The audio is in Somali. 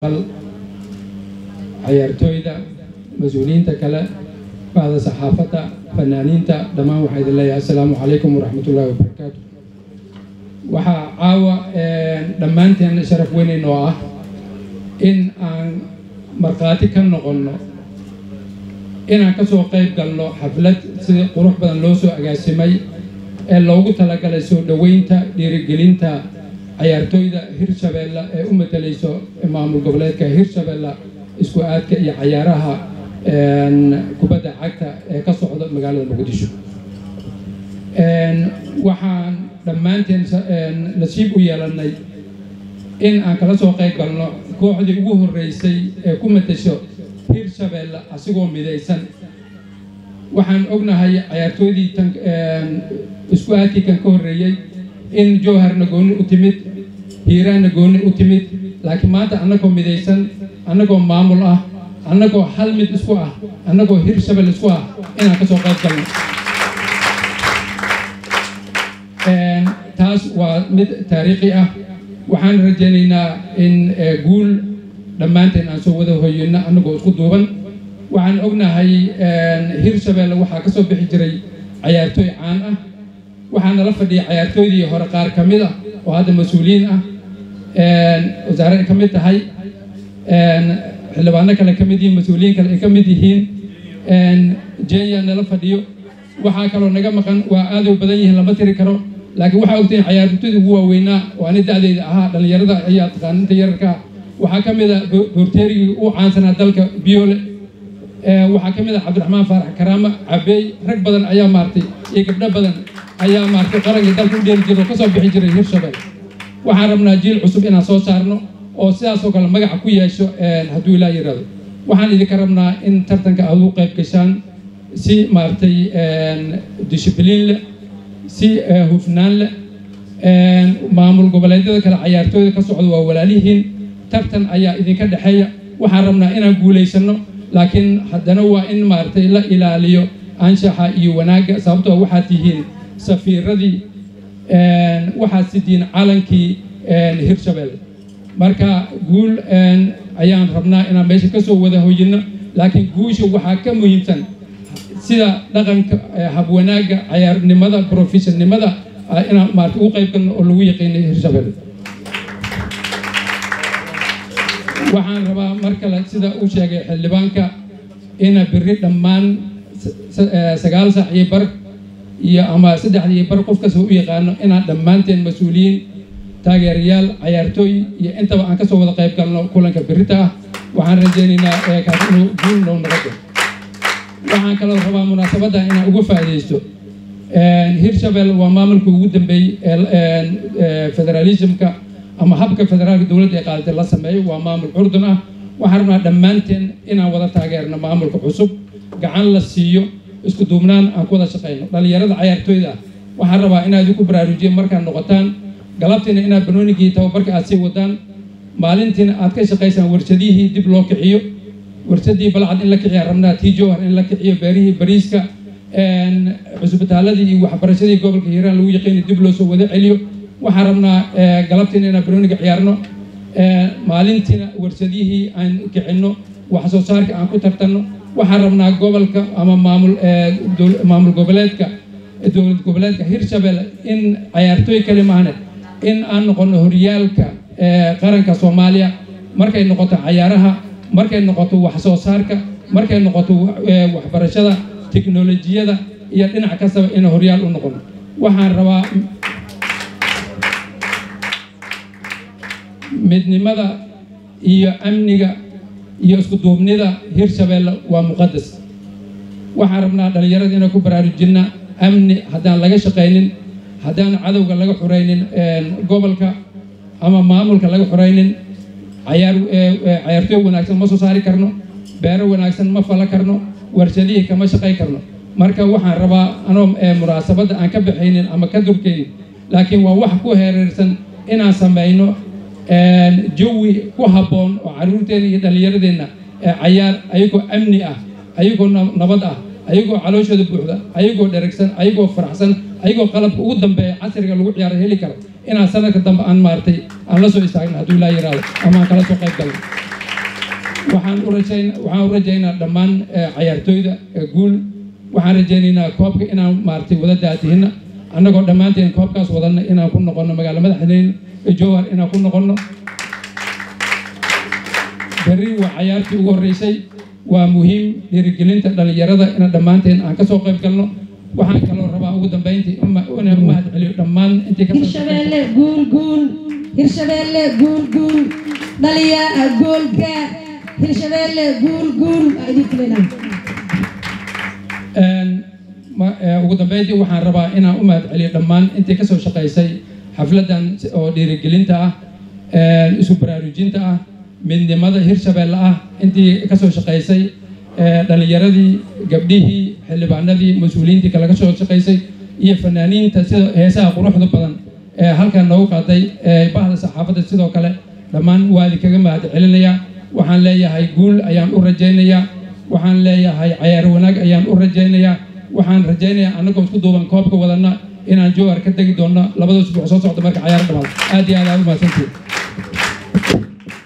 cayaartooyda mas-uuliyiinta kale bacda saxaafadda fanaaniinta dhammaan waxaa idin leeyahay assalaamu calaykum waraxmatullaahi wabarakaatu waxaa caawa dhammaanteen sharaf weyneyn oo ah in aan markhaati ka noqonno inaan ka soo qayb galno xaflad sida qurux badan loo soo agaasimay ee loogu talagalay soo dhoweynta dhiirigelinta cayaartooyda hirshabeelle ee u matalayso maamul goboleedka hirshabeelle isku aadka iyo cayaaraha kubadda cagta ee ka socda magaalada muqdisho waxaan dhammaanteen nasiib u yeelanay in aan kala soo qayb galno kooxdii ugu horreysay ee ku matasho hirshabeelle asigoo midaysan waxaan ognahay cayaartooydii tan isku aadkii kan ka horreeyey in jowharna goonni u timid hiiraanna goonni u timid laakiin maanta annagoo midaysan annagoo maamul ah annagoo hal mid isku ah annagoo hirshabelle isku ah inaan ka soo qayb galno taas waa mid taariikhi ah waxaan rajaynaynaa in guul dhammaanteen aan soo wada hoyino annagoo isku duuban waxaan ognahay hirshabeelle waxaa ka soo bixi jiray cayaartooy caan ah waxaa nala fadhiyay cayaartooydii hore qaar ka mid ah oo hadda mas-uuliyiin ah wasaare ay ka mid tahay xildhibaano kale ka mid yihiin mas-uuliyiin kale ay ka mid yihiin jenya nala fadhiyo waxaa kaloo naga maqan waa aad u badan yihiin lama tiri karo laakiin waxaa ogtahin cayaartooydii ugu waaweynaa oo ani da'deyda ahaa dhallinyarada ayaa taqaaninta yararka waxaa ka mid a boorteerigii u caansanaa dalka biyoole waxaa ka mid ah cabdiraxmaan faarax karaama cabeey rag badan ayaa maartay iyo gabdho badan ayaa maartay qarankii dalka u dheeri jira oo kasoo bixi jiray hirshabelle waxaan rabnaa jiil cusub inaan soo saarno oo sidaasoo kale magaca ku yeesho hadduu ilaa yidhaahdo waxaan idinka rabnaa in tartanka aad u qayb gashaan si maaragtay dishibliin leh si hufnaan leh maamul goboleedyada kale cayaartooyda ka socda waa walaalihiin tartan ayaa idinka dhexeeya waxaan rabnaa inaan guulaysano laakiin haddana waa in maaragtay la ilaaliyo anshaxa iyo wanaagga sababtoo waxaad tihiin safiiradii waxaad sidiin calankii hirshabelle marka guul ayaan rabnaa inaan meesha ka soo wada hoyino laakiin guusha waxaa ka muhiimsan sida dhaqanka habwanaagga cayaarnimada professionimada inaan maarata ugu qayb galno oo lagu yaqiinay hirshabelle waxaan rabaa mar kale sida uu sheegay xildhibaanka ina biri dhammaan sagaal saac iyo bar iyo ama saddexda iyo bar qof kasta u yaqaano inaan dhammaanteen mas-uuliyiin taageerayaal cayaartooy iyo intaba aan kasoo wada qayb galno kulanka birita ah waxaan rajaynaynaa kaas inuu guul noo noqoto waxaan kaloo rabaa munaasabadda inaan uga faa'iidaysto hirshabelle waa maamulka ugu dambeeyey federalismka ama habka federaalka dowladda ee qaadatay la sameeyo waa maamul curdun ah waxaan rabnaa dhammaanteen inaan wada taageerno maamulka cusub gacan la siiyo isku duubnaan aan ku wada shaqayno dhallinyarada cayaartooyda ah waxaan rabaa inaad idinku baraarujiye markaad noqotaan galabtiina inaad banoonigii tababarka aad sii wadaan maalintiina aad ka shaqaysaan warshadihii dib loo kiciyo warshadii balcad in la kiciyaan rabnaa tii jowhar in la kiciyo beerihii bariiska cusbitaaladii iyo waxbarashadii gobolka hiiraan lagu yaqiini dib loo soo wada celiyo waxaan rabnaa galabtiina inaan banooniga ciyaarno maalintiina warshadihii aan kicinno wax soo saarka aan ku tartanno waxaan rabnaa gobolka ama maamul maamul goboleedka dowlad goboleedka hirshabelle in cayaartooy kale maahne in aan noqono horyaalka qaranka soomaaliya markay noqoto cayaaraha markay noqoto wax soo saarka markay noqoto waxbarashada teknolojiyada iyo dhinac kastaba in horyaal u noqono waxaan rabaa midnimada iyo amniga iyo isku duubnida hirshabelle waa muqadas waxaan rabnaa dhallinyarada inaan ku baraarujinna amni haddaan laga shaqaynin haddaan cadowga laga xuraynin gobolka ama maamulka laga xuraynin cayaar cayaartooy wanaagsan ma soo saari karno beero wanaagsan ma fala karno warshadihii kama shaqay karno marka waxaan rabaa anoo munaasabadda aan ka baxaynin ama ka durkaynin laakiin waa wax ku hereersan inaan samayno jawi ku habboon oo caruurteena iyo dhallinyaradeenna cayaar ayagoo amni ah ayagoo nabad ah ayagoo calooshooda buuxda ayagoo dheragsan ayagoo faraxsan ayagoo qalabka ugu dambeeya casriga lagu ciyaaro heli karo inaan sanadka dambe aan maartay aan la soo istaagno hadduu ilaa yiraahdo ama aan kala soo qayb galno waxaan u rajayn waxaan u rajaynaa dhammaan eh, cayaartooyda eh, guul waxaan rajaynaynaa koobka inaan maaragtay wada daatihina annagoo dhammaanteen koobkaas wadanna inaan ku noqonno magaalo madaxdeen jowhar inaan ku noqonno berri waa cayaartii ugu horreysay waa muhiim dhiirigelinta dhallinyarada ina dhammaanteen aan kasoo qayb galno waxaan kaloo rabaa ugu dambeyntii uma- inaan u mahad celiyo dhammaan intii kasoo hirshabeelle guul guul hirshabeelle guul guul dhaliya goolka hirshabeelle guul guul aa idinku leynaa Een, ma- ee, ugu dambeyntii waxaan rabaa inaan u mahad celiyo dhammaan intii kasoo shaqaysay xafladan si- oo dhiirigelinta ah een, isu baraarujinta ah midnimada hirshabeelle ah intii kasoo shaqaysay ee, dhallinyaradii gabdhihii xildhibaanadii mas-uuliyiintii kale kasoo shaqaysay iyo fanaaniinta sida heesaha quruxda badan ee halkan noogu qaaday ee bahda saxaafadda sidoo kale dhammaan waa idinkaga mahad celinayaa waxaan leeyahay guul ayaan u rajaynayaa waxaan leeyahay cayaar wanaag ayaan u rajaynayaa waxaan rajaynayaa annagoo isku duuban koobka wadana inaan jowhar ka tegi doonno labada usbuuc soo socda marka cayaar dhamaado aad iyo aad aad u mahadsantihin